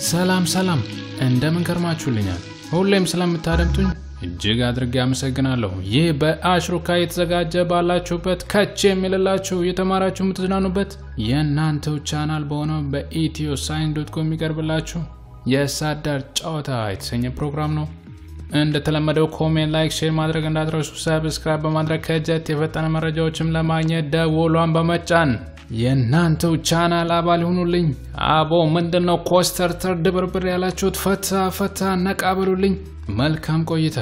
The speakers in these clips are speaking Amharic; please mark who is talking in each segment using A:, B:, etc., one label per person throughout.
A: ሰላም ሰላም፣ እንደምን ከርማችሁልኛል? ሁሌም ስለምታደምጡኝ እጅግ አድርጌ አመሰግናለሁ። ይህ በአሽሩካ የተዘጋጀ ባላችሁበት ከች የሚልላችሁ የተማራችሁ የምትዝናኑበት የእናንተው ቻናል በሆነው በኢትዮ ሳይንስ ዶት ኮም የሚቀርብላችሁ የሳዳር ጨዋታ የተሰኘ ፕሮግራም ነው። እንደተለመደው ኮሜንት፣ ላይክ፣ ሼር ማድረግ እንዳትረሱ። ሰብስክራይብ በማድረግ ከጀት የፈጠነ መረጃዎችም ለማግኘት ደወሏን በመጫን የእናንተው ቻናል አባል ይሁኑልኝ። አቦ ምንድነው ኮስተርተር ድብርብር ያላችሁት? ፈታ ፈታ ነቃ በሉልኝ። መልካም ቆይታ።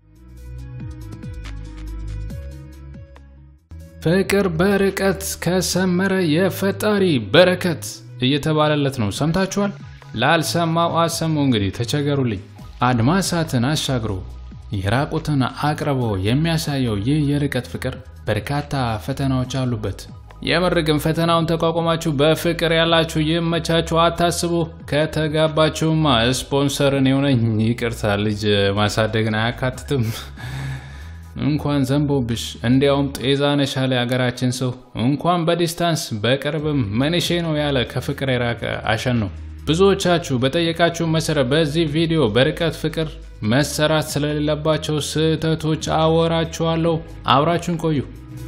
A: ፍቅር በርቀት ከሰመረ የፈጣሪ በረከት እየተባለለት ነው። ሰምታችኋል? ላልሰማው አሰሙ። እንግዲህ ተቸገሩልኝ። አድማሳትን አሻግሮ የራቁትን አቅርቦ የሚያሳየው ይህ የርቀት ፍቅር በርካታ ፈተናዎች አሉበት። የምር ግን ፈተናውን ተቋቁማችሁ በፍቅር ያላችሁ ይመቻችሁ፣ አታስቡ። ከተጋባችሁማ ስፖንሰርን የሆነኝ ይቅርታ፣ ልጅ ማሳደግን አያካትትም። እንኳን ዘንቦብሽ እንዲያውም ጤዛነሽ ያለ የሀገራችን ሰው እንኳን በዲስታንስ በቅርብም መንሼ ነው ያለ ከፍቅር የራቀ አሸን ነው። ብዙዎቻችሁ በጠየቃችሁ መሰረት በዚህ ቪዲዮ በርቀት ፍቅር መሰራት ስለሌለባቸው ስህተቶች አወራችኋለሁ። አብራችሁን ቆዩ።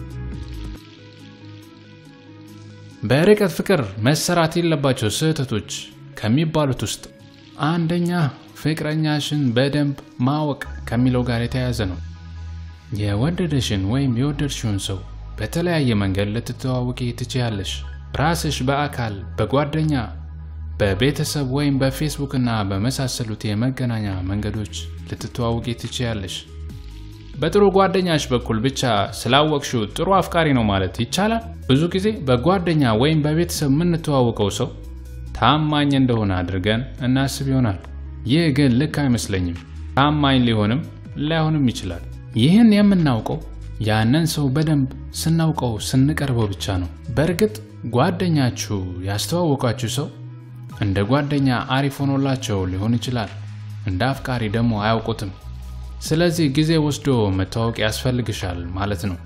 A: በርቀት ፍቅር መሰራት የሌለባቸው ስህተቶች ከሚባሉት ውስጥ አንደኛ ፍቅረኛሽን በደንብ ማወቅ ከሚለው ጋር የተያያዘ ነው። የወደደሽን ወይም የወደድሽውን ሰው በተለያየ መንገድ ልትተዋወቂ ትችያለሽ። ራስሽ በአካል በጓደኛ በቤተሰብ ወይም በፌስቡክ እና በመሳሰሉት የመገናኛ መንገዶች ልትተዋወቂ ትችያለሽ። በጥሩ ጓደኛሽ በኩል ብቻ ስላወቅሽው ጥሩ አፍቃሪ ነው ማለት ይቻላል? ብዙ ጊዜ በጓደኛ ወይም በቤተሰብ የምንተዋወቀው ሰው ታማኝ እንደሆነ አድርገን እናስብ ይሆናል። ይህ ግን ልክ አይመስለኝም። ታማኝ ሊሆንም ላይሆንም ይችላል። ይህን የምናውቀው ያንን ሰው በደንብ ስናውቀው ስንቀርበው ብቻ ነው። በእርግጥ ጓደኛችሁ ያስተዋወቃችሁ ሰው እንደ ጓደኛ አሪፍ ሆኖላቸው ሊሆን ይችላል። እንደ አፍቃሪ ደግሞ አያውቁትም። ስለዚህ ጊዜ ወስዶ መታወቅ ያስፈልግሻል ማለት ነው።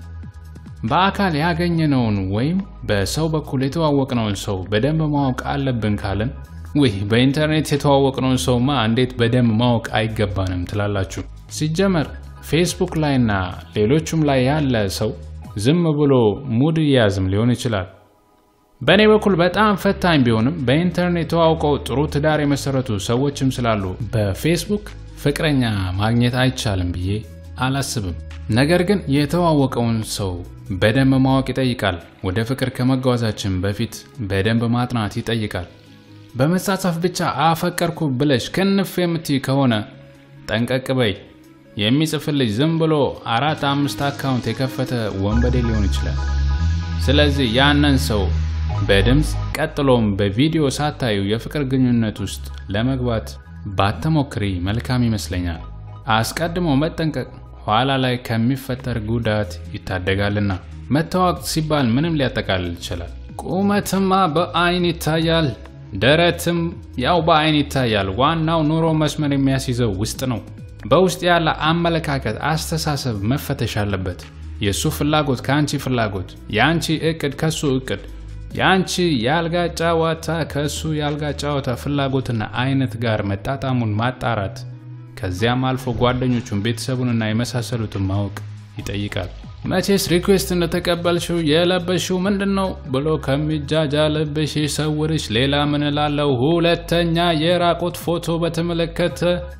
A: በአካል ያገኘነውን ወይም በሰው በኩል የተዋወቅነውን ሰው በደንብ ማወቅ አለብን ካልን ውይ በኢንተርኔት የተዋወቅነውን ሰውማ እንዴት በደንብ ማወቅ አይገባንም ትላላችሁ። ሲጀመር ፌስቡክ ላይና ሌሎቹም ላይ ያለ ሰው ዝም ብሎ ሙድ እያዝም ሊሆን ይችላል። በእኔ በኩል በጣም ፈታኝ ቢሆንም በኢንተርኔት ተዋውቀው ጥሩ ትዳር የመሰረቱ ሰዎችም ስላሉ በፌስቡክ ፍቅረኛ ማግኘት አይቻልም ብዬ አላስብም። ነገር ግን የተዋወቀውን ሰው በደንብ ማወቅ ይጠይቃል። ወደ ፍቅር ከመጓዛችን በፊት በደንብ ማጥናት ይጠይቃል። በመጻጻፍ ብቻ አፈቀርኩ ብለሽ ክንፍ የምትይ ከሆነ ጠንቀቅ በይ። የሚጽፍልሽ ዝም ብሎ አራት አምስት አካውንት የከፈተ ወንበዴ ሊሆን ይችላል። ስለዚህ ያንን ሰው በድምፅ ቀጥሎም በቪዲዮ ሳታዩ የፍቅር ግንኙነት ውስጥ ለመግባት ባተሞክሪ መልካም ይመስለኛል። አስቀድሞ መጠንቀቅ ኋላ ላይ ከሚፈጠር ጉዳት ይታደጋልና። መታወቅ ሲባል ምንም ሊያጠቃልል ይችላል። ቁመትማ በአይን ይታያል፣ ደረትም ያው በአይን ይታያል። ዋናው ኑሮ መስመር የሚያስይዘው ውስጥ ነው። በውስጥ ያለ አመለካከት፣ አስተሳሰብ መፈተሽ አለበት። የእሱ ፍላጎት ከአንቺ ፍላጎት፣ የአንቺ እቅድ ከሱ እቅድ የአንቺ የአልጋ ጨዋታ ከእሱ የአልጋ ጨዋታ ፍላጎትና አይነት ጋር መጣጣሙን ማጣራት ከዚያም አልፎ ጓደኞቹን ቤተሰቡንና የመሳሰሉትን ማወቅ ይጠይቃል። መቼስ ሪኩዌስት እንደተቀበልሽው የለበሽው ምንድን ነው ብሎ ከሚጃጃልብሽ ሰውርሽ ሌላ ምን እላለሁ። ሁለተኛ የራቆት ፎቶ በተመለከተ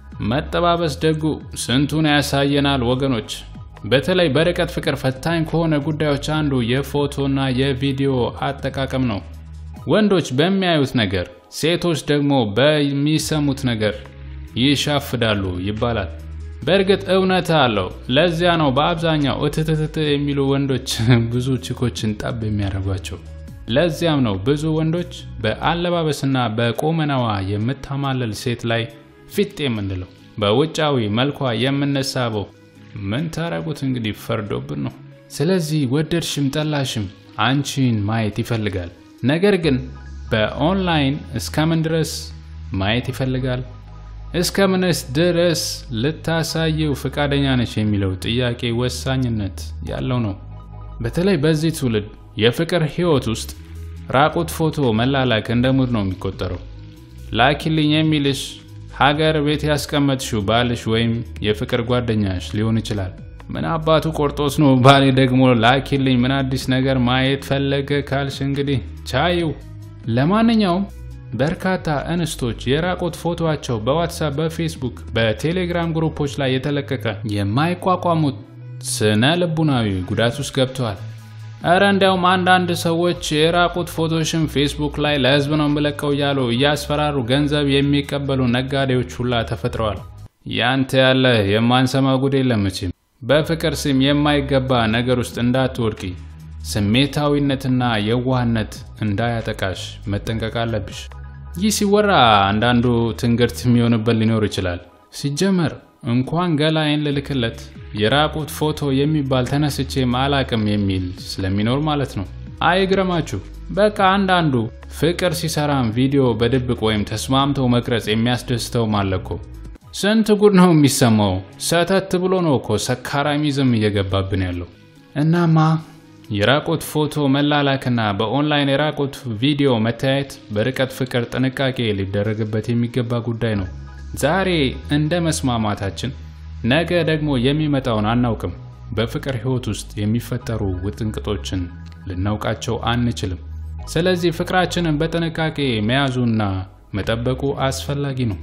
A: መጠባበስ ደጉ ስንቱን ያሳየናል ወገኖች። በተለይ በርቀት ፍቅር ፈታኝ ከሆነ ጉዳዮች አንዱ የፎቶና የቪዲዮ አጠቃቀም ነው። ወንዶች በሚያዩት ነገር፣ ሴቶች ደግሞ በሚሰሙት ነገር ይሻፍዳሉ ይባላል። በእርግጥ እውነት አለው። ለዚያ ነው በአብዛኛው እትትትት የሚሉ ወንዶች ብዙ ችኮችን ጠብ የሚያደርጓቸው። ለዚያም ነው ብዙ ወንዶች በአለባበስና በቁመናዋ የምታማለል ሴት ላይ ፊት የምንለው፣ በውጫዊ መልኳ የምንሳበው ምን ታረጉት እንግዲህ ፈርዶብን ነው። ስለዚህ ወደድሽም ጠላሽም አንቺን ማየት ይፈልጋል። ነገር ግን በኦንላይን እስከምን ድረስ ማየት ይፈልጋል? እስከምንስ ድረስ ልታሳየው ፈቃደኛ ነች የሚለው ጥያቄ ወሳኝነት ያለው ነው። በተለይ በዚህ ትውልድ የፍቅር ሕይወት ውስጥ ራቁት ፎቶ መላላክ እንደ ሙድ ነው የሚቆጠረው። ላኪልኝ የሚልሽ ሀገር ቤት ያስቀመጥሽው ባልሽ ወይም የፍቅር ጓደኛሽ ሊሆን ይችላል። ምን አባቱ ቆርጦስ ነው ባሌ ደግሞ ላኪልኝ ምን አዲስ ነገር ማየት ፈለገ ካልሽ እንግዲህ ቻዩ። ለማንኛውም በርካታ እንስቶች የራቆት ፎቶቸው በዋትሳፕ፣ በፌስቡክ፣ በቴሌግራም ግሩፖች ላይ የተለቀቀ የማይቋቋሙት ስነ ልቡናዊ ጉዳት ውስጥ ገብተዋል። እረ እንዲያውም አንዳንድ ሰዎች የራቁት ፎቶሽን ፌስቡክ ላይ ለህዝብ ነው የምለቀው እያሉ እያስፈራሩ ገንዘብ የሚቀበሉ ነጋዴዎች ሁላ ተፈጥረዋል። ያንተ ያለ የማንሰማ ጉድ የለም መቼም። በፍቅር ስም የማይገባ ነገር ውስጥ እንዳትወድቂ፣ ስሜታዊነትና የዋህነት እንዳያጠቃሽ መጠንቀቅ አለብሽ። ይህ ሲወራ አንዳንዱ ትንግርት የሚሆንበት ሊኖር ይችላል። ሲጀመር እንኳን ገላይን ልልክለት የራቁት ፎቶ የሚባል ተነስቼ አላቅም የሚል ስለሚኖር ማለት ነው። አይግረማችሁ። በቃ አንዳንዱ ፍቅር ሲሰራም ቪዲዮ በድብቅ ወይም ተስማምተው መቅረጽ የሚያስደስተው ማለኮ ስንት ጉድ ነው የሚሰማው። ሰተት ብሎ ነው እኮ ሰካራሚዝም እየገባብን ያለው። እናማ የራቁት ፎቶ መላላክና በኦንላይን የራቁት ቪዲዮ መታየት በርቀት ፍቅር ጥንቃቄ ሊደረግበት የሚገባ ጉዳይ ነው። ዛሬ እንደ መስማማታችን ነገ ደግሞ የሚመጣውን አናውቅም። በፍቅር ሕይወት ውስጥ የሚፈጠሩ ውጥንቅጦችን ልናውቃቸው አንችልም። ስለዚህ ፍቅራችንን በጥንቃቄ መያዙና መጠበቁ አስፈላጊ ነው።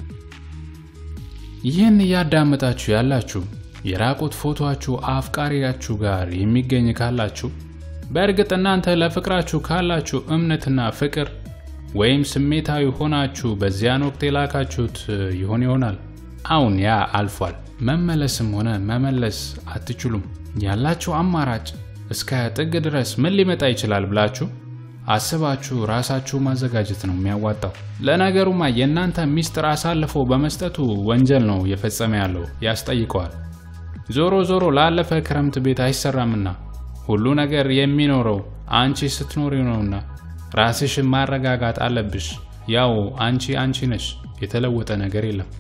A: ይህን እያዳመጣችሁ ያላችሁ የራቁት ፎቶአችሁ አፍቃሪያችሁ ጋር የሚገኝ ካላችሁ በእርግጥ እናንተ ለፍቅራችሁ ካላችሁ እምነትና ፍቅር ወይም ስሜታዊ ሆናችሁ በዚያን ወቅት የላካችሁት ይሆን ይሆናል። አሁን ያ አልፏል። መመለስም ሆነ መመለስ አትችሉም። ያላችሁ አማራጭ እስከ ጥግ ድረስ ምን ሊመጣ ይችላል ብላችሁ አስባችሁ ራሳችሁ ማዘጋጀት ነው የሚያዋጣው። ለነገሩማ የእናንተ ሚስጥር አሳልፎ በመስጠቱ ወንጀል ነው እየፈጸመ ያለው፣ ያስጠይቀዋል። ዞሮ ዞሮ ላለፈ ክረምት ቤት አይሰራምና ሁሉ ነገር የሚኖረው አንቺ ስትኖሪ ነውና ራስሽን ማረጋጋት አለብሽ። ያው አንቺ አንቺ ነሽ፣ የተለወጠ ነገር የለም።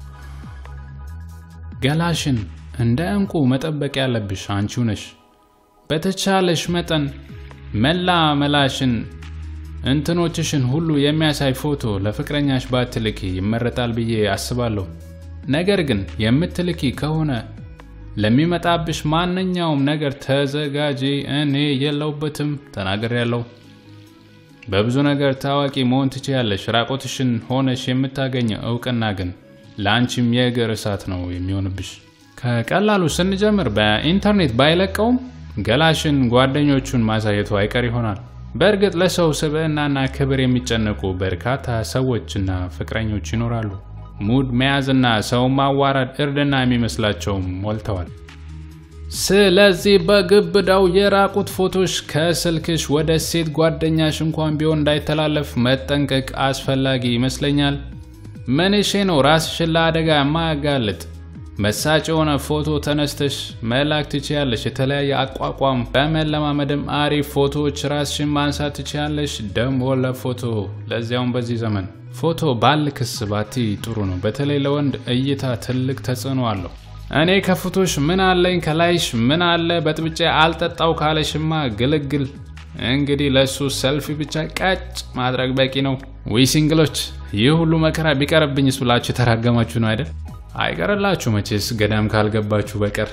A: ገላሽን እንደ ዕንቁ መጠበቅ ያለብሽ አንቺው ነሽ። በተቻለሽ መጠን መላ መላሽን እንትኖችሽን ሁሉ የሚያሳይ ፎቶ ለፍቅረኛሽ ባትልኪ ይመረጣል ብዬ አስባለሁ። ነገር ግን የምትልኪ ከሆነ ለሚመጣብሽ ማንኛውም ነገር ተዘጋጂ። እኔ የለውበትም ተናግሬያለሁ። በብዙ ነገር ታዋቂ መሆን ትችያለሽ። ራቆትሽን ሆነሽ የምታገኘው እውቅና ግን ለአንቺም የእግር እሳት ነው የሚሆንብሽ። ከቀላሉ ስንጀምር በኢንተርኔት ባይለቀውም ገላሽን ጓደኞቹን ማሳየቱ አይቀር ይሆናል። በእርግጥ ለሰው ስብዕናና ክብር የሚጨነቁ በርካታ ሰዎችና ፍቅረኞች ይኖራሉ። ሙድ መያዝና ሰው ማዋረድ እርድና የሚመስላቸውም ሞልተዋል። ስለዚህ በግብዳው የራቁት ፎቶሽ ከስልክሽ ወደ ሴት ጓደኛሽ እንኳን ቢሆን እንዳይተላለፍ መጠንቀቅ አስፈላጊ ይመስለኛል። ምንሼ ነው ራስሽን ለአደጋ የማያጋልጥ መሳጭ የሆነ ፎቶ ተነስተሽ መላክ ትችያለሽ። የተለያየ አቋቋም በመለማመድም አሪፍ ፎቶዎች ራስሽን ማንሳት ትችያለሽ። ደሞ ለፎቶ ለዚያውም በዚህ ዘመን ፎቶ ባልክስ ባቲ ጥሩ ነው። በተለይ ለወንድ እይታ ትልቅ ተጽዕኖ አለው። እኔ ከፎቶሽ ምን አለኝ ከላይሽ ምን አለ በጥብጬ አልጠጣው ካለሽማ ግልግል። እንግዲህ ለሱ ሰልፊ ብቻ ቀጭ ማድረግ በቂ ነው። ወይ ሲንግሎች፣ ይህ ሁሉ መከራ ቢቀርብኝስ ብላችሁ የተራገማችሁ ነው አይደል? አይቀርላችሁ መቼስ ገዳም ካልገባችሁ በቀር።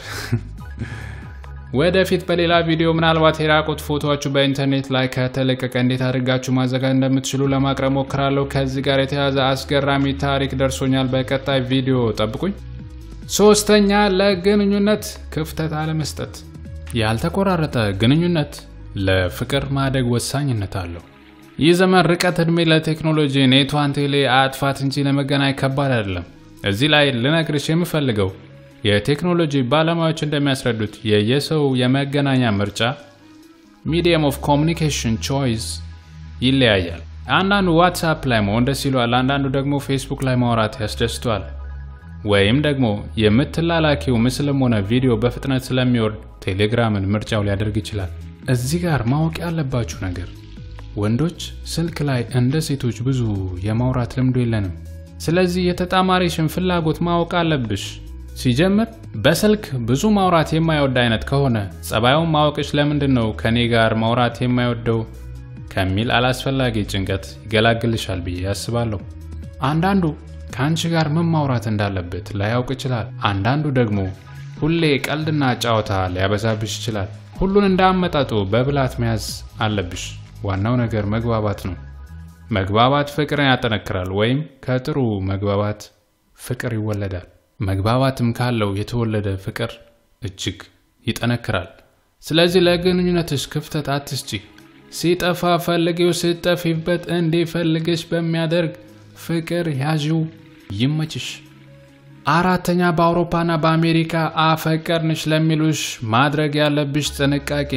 A: ወደፊት በሌላ ቪዲዮ ምናልባት የራቁት ፎቶችሁ በኢንተርኔት ላይ ከተለቀቀ እንዴት አድርጋችሁ ማዘጋጀት እንደምትችሉ ለማቅረብ ሞክራለሁ። ከዚህ ጋር የተያዘ አስገራሚ ታሪክ ደርሶኛል። በቀጣይ ቪዲዮ ጠብቁኝ። ሶስተኛ ለግንኙነት ክፍተት አለመስጠት። ያልተቆራረጠ ግንኙነት ለፍቅር ማደግ ወሳኝነት አለው። ይህ ዘመን ርቀት ዕድሜ ለቴክኖሎጂ ኔቷን ቴሌ አጥፋት እንጂ ለመገናኝ ከባድ አይደለም። እዚህ ላይ ልነግርሽ የምፈልገው የቴክኖሎጂ ባለሙያዎች እንደሚያስረዱት የየሰው የመገናኛ ምርጫ ሚዲየም ኦፍ ኮሚኒኬሽን ቾይስ ይለያያል። አንዳንዱ ዋትሳፕ ላይ መሆን ደስ ይለዋል፣ አንዳንዱ ደግሞ ፌስቡክ ላይ ማውራት ያስደስተዋል። ወይም ደግሞ የምትላላኪው ምስልም ሆነ ቪዲዮ በፍጥነት ስለሚወርድ ቴሌግራምን ምርጫው ሊያደርግ ይችላል። እዚህ ጋር ማወቅ ያለባችሁ ነገር ወንዶች ስልክ ላይ እንደ ሴቶች ብዙ የማውራት ልምዱ የለንም። ስለዚህ የተጣማሪሽን ፍላጎት ማወቅ አለብሽ። ሲጀምር በስልክ ብዙ ማውራት የማይወድ አይነት ከሆነ ጸባዩን ማወቅሽ ለምንድን ነው ከኔ ጋር ማውራት የማይወደው ከሚል አላስፈላጊ ጭንቀት ይገላግልሻል ብዬ አስባለሁ። አንዳንዱ ከአንቺ ጋር ምን ማውራት እንዳለበት ላያውቅ ይችላል። አንዳንዱ ደግሞ ሁሌ ቀልድና ጨዋታ ሊያበዛብሽ ይችላል። ሁሉን እንዳመጣጡ በብላት መያዝ አለብሽ። ዋናው ነገር መግባባት ነው። መግባባት ፍቅርን ያጠነክራል፣ ወይም ከጥሩ መግባባት ፍቅር ይወለዳል። መግባባትም ካለው የተወለደ ፍቅር እጅግ ይጠነክራል። ስለዚህ ለግንኙነትሽ ክፍተት አትስጪ። ሲጠፋ ፈልጊው፣ ስጠፊበት እንዲፈልግሽ በሚያደርግ ፍቅር ያዥው። ይመችሽ። አራተኛ በአውሮፓና በአሜሪካ አፈቀርንሽ ለሚሉሽ ማድረግ ያለብሽ ጥንቃቄ።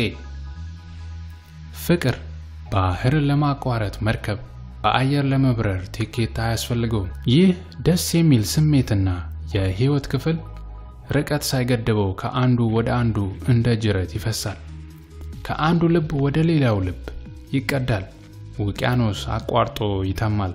A: ፍቅር ባህርን ለማቋረጥ መርከብ፣ በአየር ለመብረር ቲኬት አያስፈልገውም። ይህ ደስ የሚል ስሜትና የህይወት ክፍል ርቀት ሳይገድበው ከአንዱ ወደ አንዱ እንደ ጅረት ይፈሳል። ከአንዱ ልብ ወደ ሌላው ልብ ይቀዳል። ውቅያኖስ አቋርጦ ይተማል።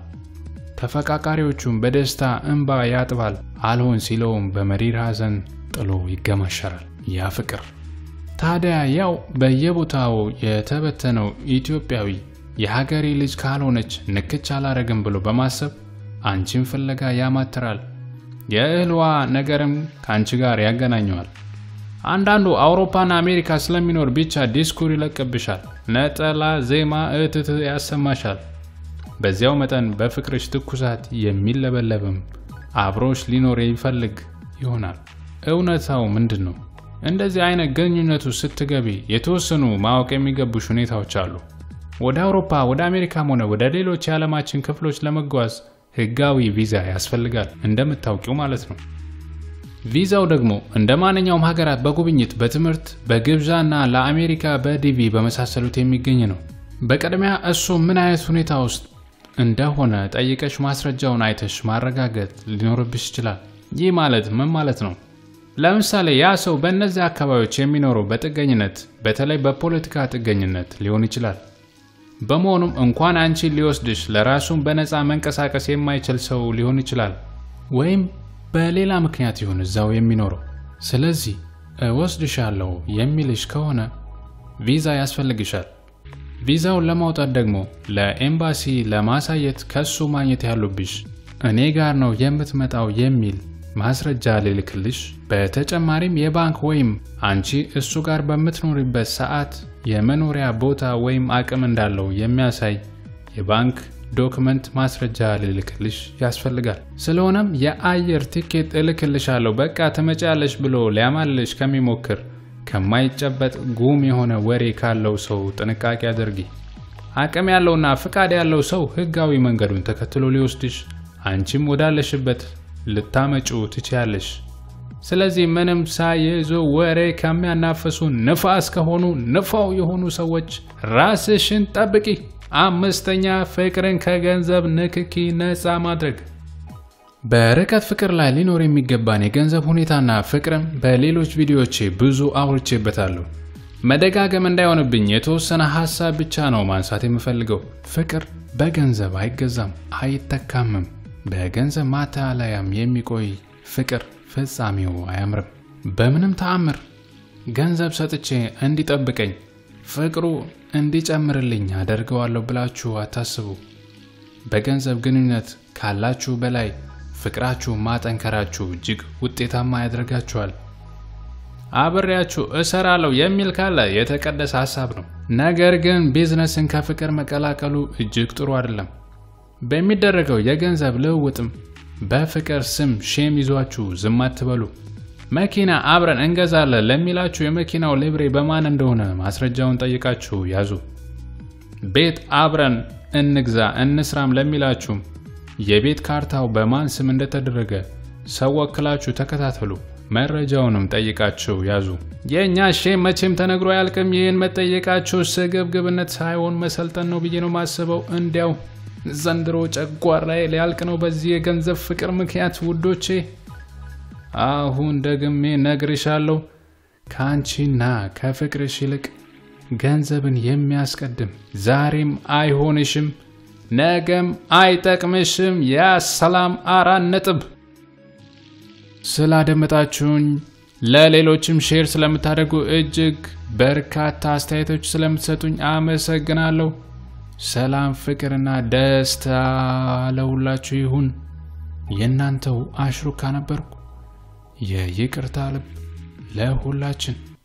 A: ተፈቃቃሪዎቹም በደስታ እንባ ያጥባል። አልሆን ሲለውም በመሪር ሐዘን ጥሎ ይገማሸራል። ያ ፍቅር ታዲያ ያው በየቦታው የተበተነው ኢትዮጵያዊ የሀገሬ ልጅ ካልሆነች ንክች አላረግም ብሎ በማሰብ አንቺን ፍለጋ ያማትራል። የእህልዋ ነገርም ከአንቺ ጋር ያገናኘዋል። አንዳንዱ አውሮፓና አሜሪካ ስለሚኖር ብቻ ዲስኩር ይለቅብሻል። ነጠላ ዜማ እትት ያሰማሻል። በዚያው መጠን በፍቅርሽ ትኩሳት የሚለበለብም አብሮሽ ሊኖር ይፈልግ ይሆናል። እውነታው ምንድን ነው? እንደዚህ አይነት ግንኙነቱ ስትገቢ የተወሰኑ ማወቅ የሚገቡሽ ሁኔታዎች አሉ። ወደ አውሮፓ፣ ወደ አሜሪካም ሆነ ወደ ሌሎች የዓለማችን ክፍሎች ለመጓዝ ህጋዊ ቪዛ ያስፈልጋል፣ እንደምታውቂው ማለት ነው። ቪዛው ደግሞ እንደ ማንኛውም ሀገራት በጉብኝት፣ በትምህርት፣ በግብዣ እና ለአሜሪካ በዲቪ በመሳሰሉት የሚገኝ ነው። በቅድሚያ እሱ ምን አይነት ሁኔታ ውስጥ እንደሆነ ጠይቀሽ ማስረጃውን አይተሽ ማረጋገጥ ሊኖርብሽ ይችላል። ይህ ማለት ምን ማለት ነው? ለምሳሌ ያ ሰው በእነዚህ አካባቢዎች የሚኖረው በጥገኝነት በተለይ በፖለቲካ ጥገኝነት ሊሆን ይችላል። በመሆኑም እንኳን አንቺን ሊወስድሽ ለራሱን በነፃ መንቀሳቀስ የማይችል ሰው ሊሆን ይችላል። ወይም በሌላ ምክንያት ይሁን እዛው የሚኖረው። ስለዚህ እወስድሻለሁ የሚልሽ ከሆነ ቪዛ ያስፈልግሻል። ቪዛውን ለማውጣት ደግሞ ለኤምባሲ ለማሳየት ከሱ ማግኘት ያሉብሽ እኔ ጋር ነው የምትመጣው የሚል ማስረጃ ሊልክልሽ፣ በተጨማሪም የባንክ ወይም አንቺ እሱ ጋር በምትኖሪበት ሰዓት የመኖሪያ ቦታ ወይም አቅም እንዳለው የሚያሳይ የባንክ ዶክመንት ማስረጃ ሊልክልሽ ያስፈልጋል። ስለሆነም የአየር ቲኬት እልክልሻለሁ በቃ ትመጫለሽ ብሎ ሊያማልሽ ከሚሞክር ከማይጨበጥ ጉም የሆነ ወሬ ካለው ሰው ጥንቃቄ አድርጊ። አቅም ያለውና ፍቃድ ያለው ሰው ሕጋዊ መንገዱን ተከትሎ ሊወስድሽ፣ አንቺም ወዳለሽበት ልታመጩ ትችያለሽ። ስለዚህ ምንም ሳይዙ ወሬ ከሚያናፍሱ ንፋስ ከሆኑ ንፋው የሆኑ ሰዎች ራስሽን ጠብቂ። አምስተኛ ፍቅርን ከገንዘብ ንክኪ ነፃ ማድረግ። በርቀት ፍቅር ላይ ሊኖር የሚገባን የገንዘብ ሁኔታና ፍቅርም በሌሎች ቪዲዮዎቼ ብዙ አውርቼበታለሁ። መደጋገም እንዳይሆንብኝ የተወሰነ ሀሳብ ብቻ ነው ማንሳት የምፈልገው። ፍቅር በገንዘብ አይገዛም፣ አይተካምም። በገንዘብ ማታለያም የሚቆይ ፍቅር ፍጻሜው አያምርም። በምንም ተአምር ገንዘብ ሰጥቼ እንዲጠብቀኝ ፍቅሩ እንዲጨምርልኝ አደርገዋለሁ ብላችሁ አታስቡ። በገንዘብ ግንኙነት ካላችሁ በላይ ፍቅራችሁ ማጠንከራችሁ እጅግ ውጤታማ ያደርጋችኋል። አብሬያችሁ እሰራለሁ የሚል ካለ የተቀደሰ ሀሳብ ነው። ነገር ግን ቢዝነስን ከፍቅር መቀላቀሉ እጅግ ጥሩ አይደለም። በሚደረገው የገንዘብ ልውውጥም በፍቅር ስም ሼም ይዟችሁ ዝም አትበሉ። መኪና አብረን እንገዛለን ለሚላችሁ የመኪናው ሊብሬ በማን እንደሆነ ማስረጃውን ጠይቃችሁ ያዙ። ቤት አብረን እንግዛ እንስራም ለሚላችሁም የቤት ካርታው በማን ስም እንደተደረገ ሰው ወክላችሁ ተከታተሉ። መረጃውንም ጠይቃችሁ ያዙ። የእኛ ሼም መቼም ተነግሮ አያልቅም። ይህን መጠየቃችሁ ስግብግብነት ሳይሆን መሰልጠን ነው ብዬ ነው ማስበው። እንዲያው ዘንድሮ ጨጓራዬ ሊያልቅ ነው በዚህ የገንዘብ ፍቅር ምክንያት ውዶቼ። አሁን ደግሜ ነግርሻለሁ፣ ከአንቺና ከፍቅርሽ ይልቅ ገንዘብን የሚያስቀድም ዛሬም አይሆንሽም፣ ነገም አይጠቅምሽም። ያ ሰላም አራት ነጥብ። ስላደመጣችሁኝ ለሌሎችም ሼር ስለምታደርጉ እጅግ በርካታ አስተያየቶች ስለምትሰጡኝ አመሰግናለሁ። ሰላም፣ ፍቅርና ደስታ ለሁላችሁ ይሁን። የእናንተው አሽሩካ ነበርኩ። የይቅርታ ልብ ለሁላችን